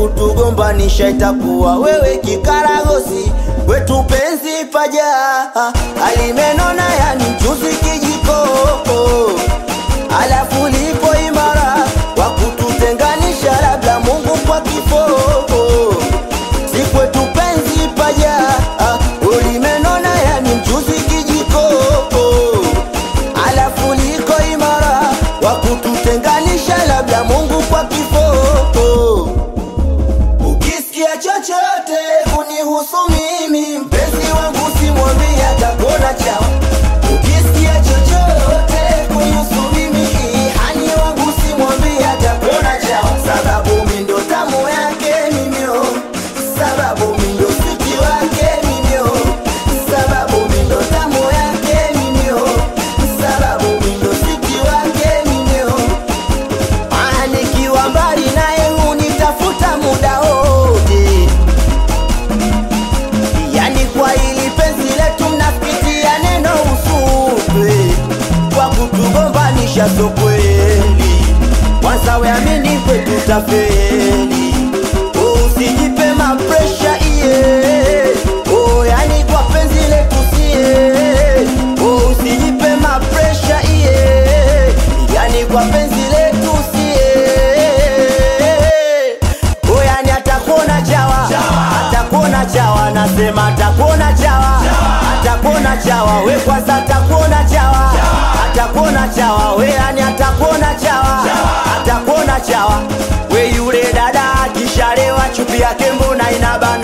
kutugombanisha itakuwa wewe kikaragosi wetu penzi paja alimenona yani mchuzi kijiko alafu lipo imara wa kututenganisha labda Mungu kwa kifo si kwetu penzi paja ulimenona yani mchuzi kijiko alafu liko imara wa kututenganisha labda Mungu kwa kifo ukisikia chochote kunihusu mimi mpenzi wangu simwambie atakona chawa ukisikia chochote kunihusu mimi hani wangu simwambie atakona chawa sababu mi ndo tamu yake mimio sababu mi ndo siki wake mimio sababu mi ndo tamu yake mimio sababu mi ndo siki wake mimio Ah, nikiwa mbali naye hunitafuta muda wote, yani kwa ili penzi letu mnapitia neno usupe kwa kutugombanisha, so kweli. Kwanza weamini kwetu tafeli, oh, usijipe mapresha iye oh, yani kwa penzi letu sie oh, usijipe mapresha iye yani kwa penzi letu sie oh, yani atakuona chawa atakuona chawa nasema atakuona chawa atakuona chawa we kwanza atakuona chawa atakuona chawa we yani atakuona chawa atakuona chawa we yule dada akishalewa chupi yake mbona inabana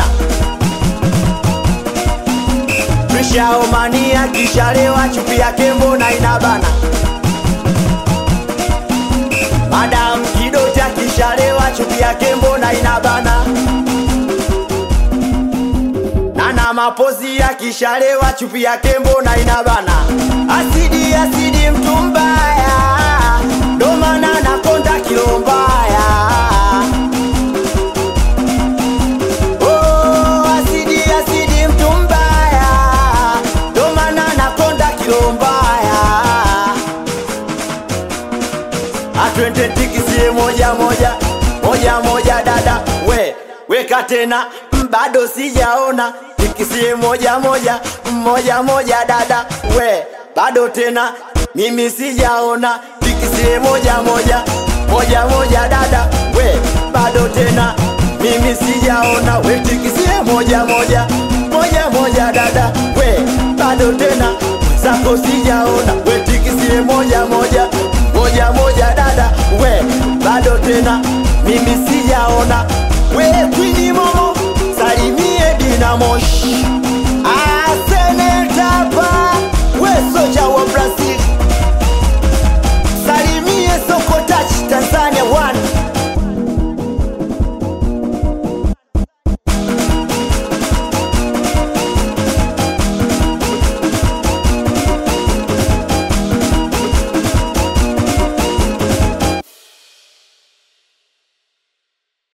Prishaomani akishalewa chupi yake mbona inabana Madam Kidoti akishalewa chupi yake mbona inabana Nana mapozi akishalewa chupi yake mbona inabana Asidi asidi mtu mbaya ndo maana nakonda kilo mbaya Oh, asidi asidi mtu mbaya ndo maana nakonda kilo mbaya atwende tikisie moja moja moja moja dada we weka tena mm, bado sijaona tikisie moja moja moja moja dada we bado tena mimi sijaona tikisie moja moja moja moja dada we bado tena mimi sijaona we tikisie moja moja moja moja dada we bado tena zako sijaona we tikisie moja moja moja moja dada we bado tena mimi sijaona